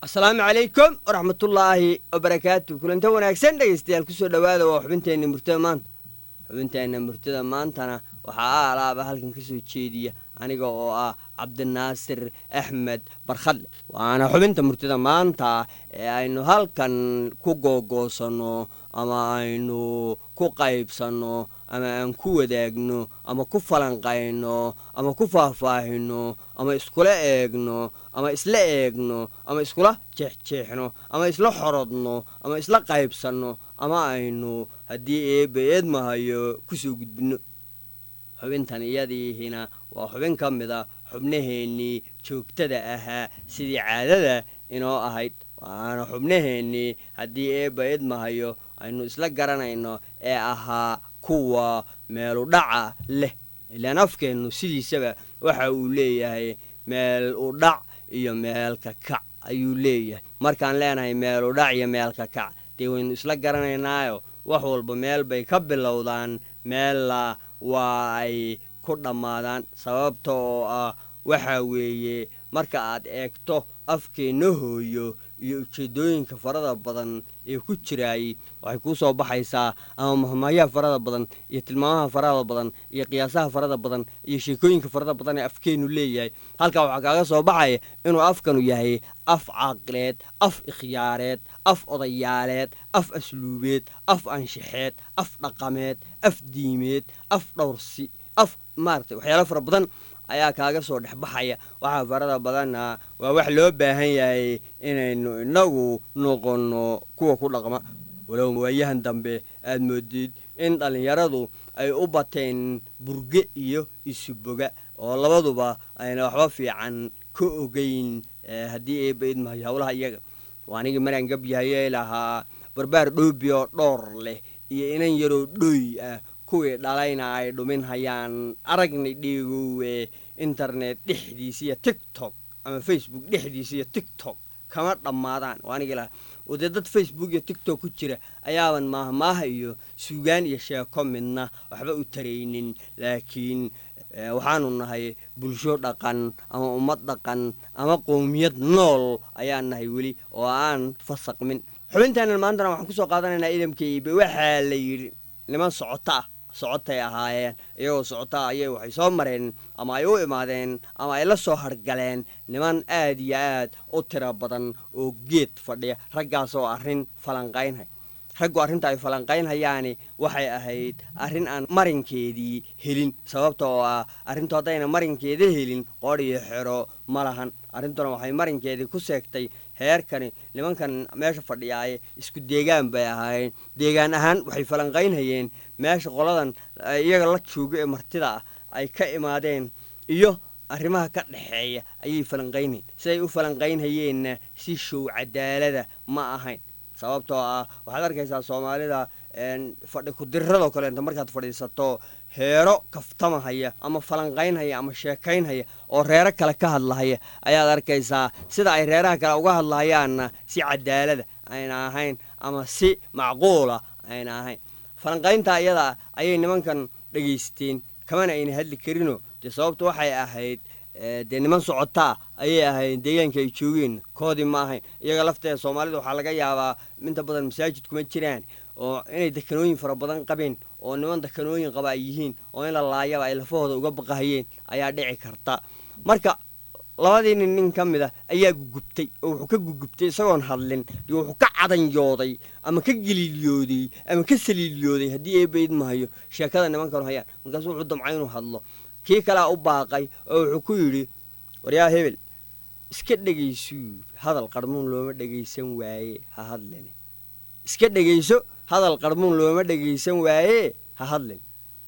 asalaamu calaykum waraxmatullaahi wabarakaatu kulanta wanaagsan dhegeystayaal kusoo dhowaada waa xubinteenna murtada maanta xubinteenna murtada maantana waxaa alaaba halkan ka soo jeediya aniga oo ah cabdinaasir axmed barkhadle waana xubinta murtida maanta ee aynu halkan ku googoosanno ama aynu ku qaybsanno ama aan ku wadaagno ama ku falanqayno ama ku faahfaahino ama iskula eegno ama isla eegno ama iskula jeexjeexno ama isla xorodno ama isla qaybsanno ama aynu haddii eebba eedmahayo kusoo gudbinno xubintan iyadiihina waa xubin ka mid a xubnaheennii joogtada ahaa sidii caadada inoo ahayd waana xubnaheennii haddii eebba eedmahayo aynu isla garanayno ee ahaa kuwa meeludhaca leh ilaan afkeennu sidiisaba waxa uu leeyahay meel udhac iyo meelka kac ayuu leeyahay markaan leenahay meeludhac iyo meelka kac dee waynu isla garanaynaayo wax walba meel bay ka bilowdaan meella waa ay ku dhammaadaan sababta oo ah waxa weeye marka aad eegto afkeenna hooyo iyo ujeeddooyinka farada badan ee ku jiraayey waxay kuu soo baxaysaa ama mahmahyaha farada badan iyo tilmaamaha farada badan iyo qiyaasaha farada badan iyo sheekooyinka farada badan ee afkeennu leeyahay halkaa waxaa kaaga soo baxaya inuu afkanu yahay af caaqileed af ikhyaareed af odayaaleed af asluubeed af anshaxeed af dhaqameed af diimeed af dhowrsi af maaragtay waxyaalo fara badan ayaa kaaga soo dhexbaxaya waxaa farada badanna waa wax loo baahan yahay inaynu innagu noqonno kuwa ku dhaqma walow waayahan dambe aad moodid in dhallinyaradu ay u bateen burge iyo isuboga oo labaduba ayna waxba fiican ka ogeyn haddii eebba idmahayo howlaha iyaga waa anigii maraan gabyahayey lahaa barbaar dhoobi oo dhoor leh iyo inan yaroo dhooy ah kuwii dhalayna ay dhumin hayaan aragnay dheegowe internet dhexdiisa iyo tiktok ama facebook dhexdiisa iyo tiktok kama dhammaadaan waa anigii lahaa oo dee dad facebook iyo tiktok ku jira ayaaban maahmaaha iyo suugaan iyo sheeko midna waxba u taraynin laakiin waxaanu nahay bulsho dhaqan ama ummad dhaqan ama qowmiyad nool ayaan nahay weli oo aan fasaqmin xubintaanan maantana waxaan kusoo qaadanaynaa idamkaybe waxaa la yidhi niman socoto ah socotay ahaayeen iyagoo socotaa ayay waxay soo mareen ama ay u imaadeen ama ay la soo hargaleen niman aad iyo aad u tiro badan oo geed fadhiya raggaasoo arrin falanqaynhay raggu arrinta ay falanqaynhayaani waxay ahayd arrin aan marinkeedii helin sababta oo ah arrintu haddayna marinkeeda helin qoodh iyo xero ma lahan arrintuna waxay marinkeedii ku seegtay heerkani nimankan meesha fadhiyaaye isku deegaan bay ahaayeen deegaan ahaan waxay falanqaynhayeen meesha qoladan iyaga la joogo ee martida ah ay ka imaadeen iyo arrimaha ka dhexeeya ayay falanqaynhayen siday u falanqaynhayeenna si show cadaalada ma ahayn sababtoo ah waxaad arkaysaa soomaalida fadhi kudiradoo kaleenta markaad fadhiisato heero kaftamahaya ama falanqaynhaya ama sheekaynhaya oo reero kale ka hadlahaya ayaad arkaysaa sida ay reeraha kale uga hadlahayaanna si cadaalada ayna ahayn ama si macquula ayna ahayn falanqaynta iyada ayay nimankan dhegaysteen kamana ayna hadli karinoo dee sababtu waxay ahayd dee niman socotaa ayay ahayn deegaanka ay joogeen koodii ma ahayn iyaga lafteeda soomaalida waxaa laga yaabaa inta badan masaajid kuma jiraan oo inay dekanooyin fara badan qabeen oo niman dekanooyin qaba ay yihiin oo in la laayaba ay lafahooda uga baqahayeen ayaa dhici karta marka labadii nin nin ka mid a ayaa gugubtay oo wuxuu ka gugubtay isagoon hadlin iyo wuxuu ka cadanyooday ama ka geliiliyooday ama ka saliiliyooday haddii eebba idmahayo sheekada nimankanu hayaan markaasuu wuxuu damcay inuu hadlo kii kalea u baaqay oo wuxuu ku yidhi waryaa hebel iska dhegaysuu hadal qarmuun looma dhegaysan waaye ha hadlin iska dhegayso hadal qarmuun looma dhegaysan waaye ha hadlin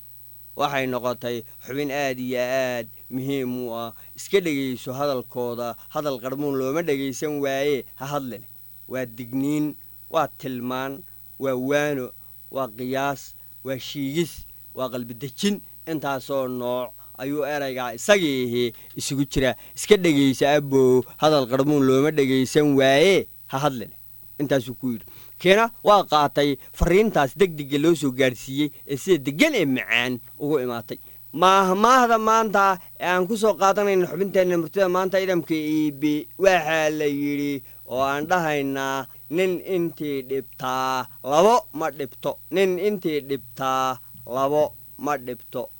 waxay noqotay xubin aad iyo aad muhiim u ah iska dhegayso hadalkooda hadal qarmuun looma dhegaysan waaye ha hadlin waa digniin waa tilmaan waa waano waa qiyaas waa shiigis waa qalbidejin intaasoo nooc ayuu eraygaa isagiihi isugu jiraa iska dhegaysa abow hadal qarmuun looma dhegaysan waaye ha hadlin intaasuu ku yidhi kiina waa qaatay fariintaas degdega loo soo gaadhsiiyey ee sida degan ee macaan ugu imaatay maahmaahda maanta ee aan ku soo qaadanayna xubinteenna murtida maanta idamka iibi waxaa la yidhi oo aan dhahaynaa nin intii dhibtaa labo ma dhibto nin intii dhibtaa labo ma dhibto